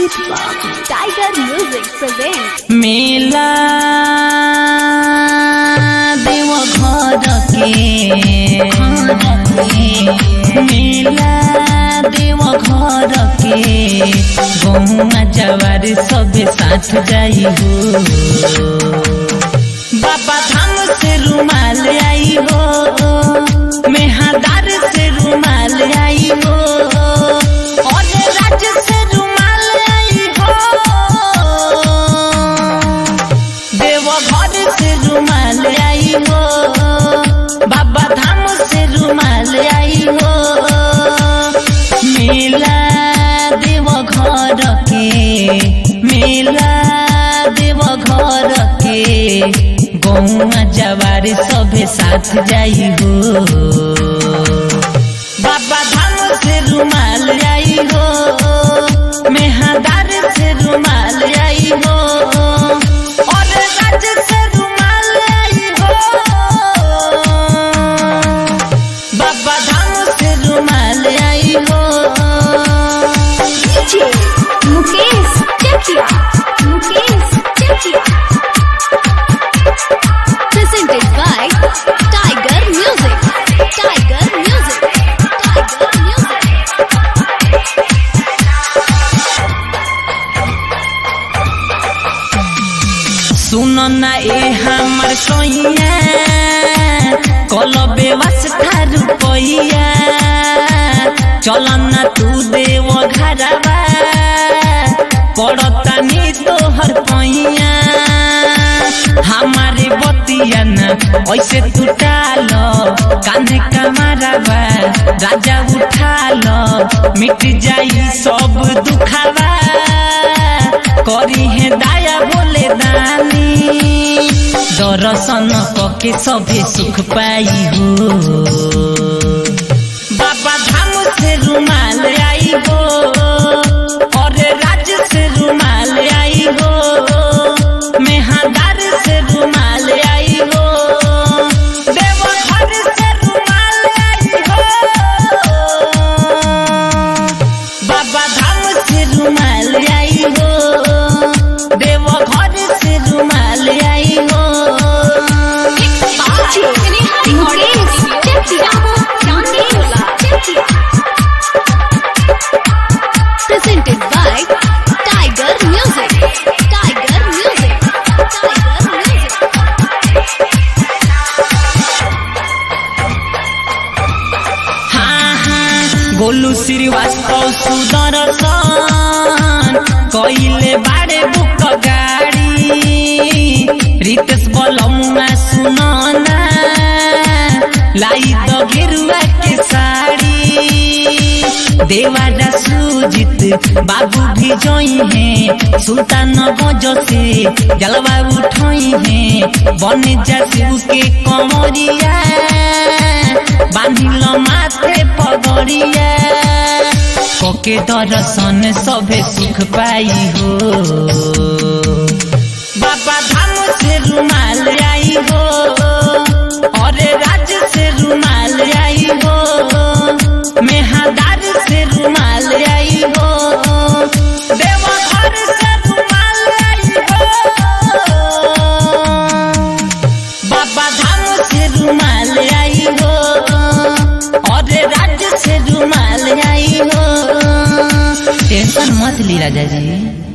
Pitwa. Tiger Music presents मेला देव घर के मेला देव घर के गहुआ जवार सबे साथ जाई हो बाबा धाम से रुमाल आई हो मेहादार से रुमाल आई हो और राज्य से रुमाल आई हो देवघर से रुमाल आई हो बाबा धाम से रुमाल आई हो मेला देवघर के मेला देवघर के गौआ जवार सभे साथ जाई हो बाबा धाम से रुमाल आई हो मेहादार से रुमाल आई हो और राज्य से रुमाल आई हो बाबा धाम से रुमाल आई हो DJ Mukesh Chakia. Mukesh Chakia. Presented by Tiger Music. Tiger Music. Tiger Music. सुन ना ए हमर सोइया कल व्यवस्था रुपैया चल ना तू देव घरवा पड़ता नी तोहर पैया हमारे बतिया न ऐसे तू टाल कान्हे कमारवा राजा उठा लो मिट जाई सब दुखावा करी है दाया बोले दानी दर्शन कके सभे सुख पाई हो बाबा धाम से रुमाल आई हो और राज्य से रुमाल आई हो मेहादार से रुमाल आई हो देवघर से रुमाल आई हो बाबा धाम से रुमाल आई हो देवघर से रुमाल आई हो DJ Mukesh Chakia. Mukesh Chakia. Presented by Tiger Music. Tiger Music. Tiger Music. हाँ हाँ गोलू श्रीवास्तव सुदर्शन कइले बाड़े बुक गाड़ी रितेश बलमुआ सुनना लाई द गेरुआ के साड़ी देवारा सुजित बाबू भी जोई है सुल्तान गज से जलवा उठोई है बन जा शिव के कमरिया बांधिल माथे पगड़िया कोके दर्शन सभे सुख पाई हो बाबा धाम से रुमाल आई हो और राज्य से रुमाल आई हो मेहादार से रुमाल आई हो देवघर से रुमाल आई हो बाबा धाम से रुमाल आई हो और राज्य से रुमाल आई हो टेंशन मत ली राजा जी